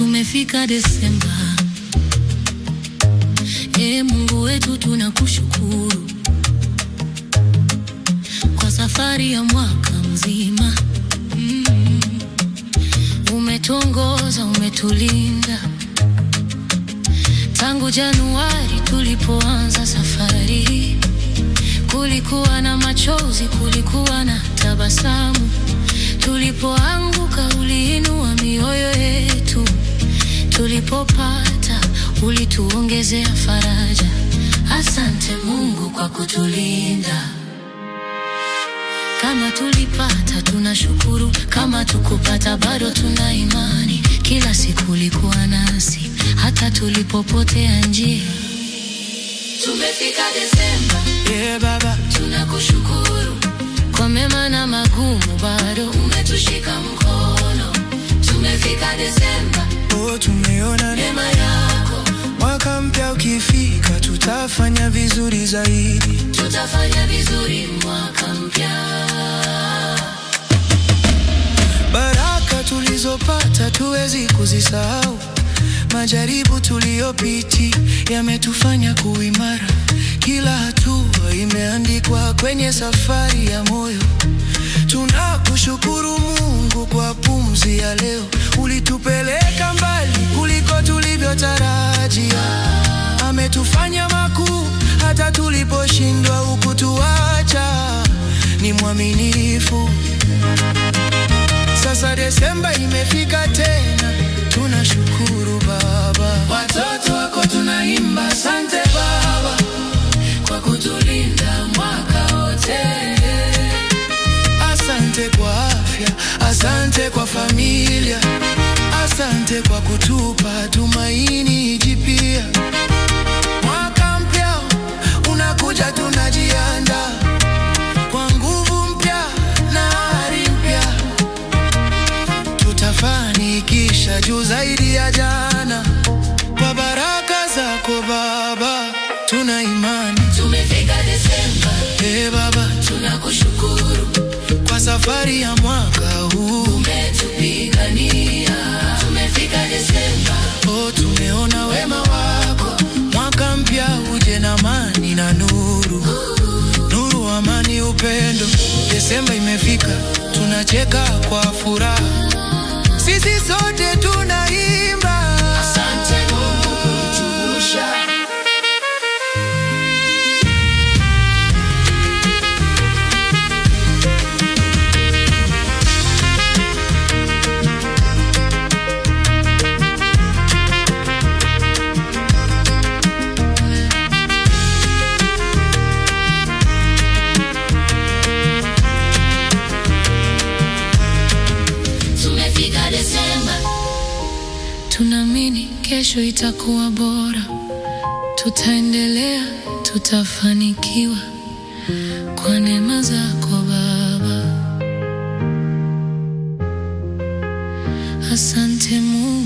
tumefika Desemba. E Mungu wetu tunakushukuru kwa safari ya mwaka mzima. Mm. Umetuongoza, umetulinda tangu Januari tulipoanza safari. Kulikuwa na machozi, kulikuwa na tabasamu. Tulipoanguka uliinua mioyo yetu, tulipopata ulituongezea faraja. Asante Mungu kwa kutulinda. Kama tulipata tunashukuru, kama tukupata bado tuna imani. Kila siku ulikuwa nasi, hata tulipopotea njia. Tumefika Desemba, Yeah, Baba, tunakushukuru kwa mema na magumu, bado umetushika mkono. Tumefika Desemba, oh, tumeona neema yako, mwaka mpya ukifika, tutafanya vizuri zaidi. tutafanya vizuri mwaka mpya. Baraka tulizopata tuwezi kuzisahau. Majaribu tuliyopiti yametufanya kuimara. Kila hatua imeandikwa kwenye safari ya moyo. Tunakushukuru Mungu kwa pumzi ya leo, ulitupeleka mbali kuliko tulivyotarajia. Ametufanya makuu hata tuliposhindwa, hukutuacha. Ni mwaminifu. Sasa Desemba imefika tena, tunashukuru Baba. Watoto wako tunaimba, asante Baba kwa kutulinda mwaka wote. Asante kwa afya, asante kwa familia, asante kwa kutupa tumaini jipya. Mwaka mpya unakuja, tunajiandaa kwa nguvu mpya na ari mpya. Tutafanikisha juu zaidi ya jana, kwa baraka zako Baba, tuna imani. Tumefika Desemba, Ee Baba, tunakushukuru kwa safari ya mwaka huu umetupigania. Tumefika Desemba, Oh, tumeona wema wako. Mwaka mpya uje na amani na nuru, nuru, amani, upendo. Desemba imefika, tunacheka kwa furaha, sisi sote tunaimba. asante Mungu kutuvusha. Tumefika Desemba, tunaamini kesho itakuwa bora. Tutaendelea, tutafanikiwa kwa neema zako Baba. Asante Mungu.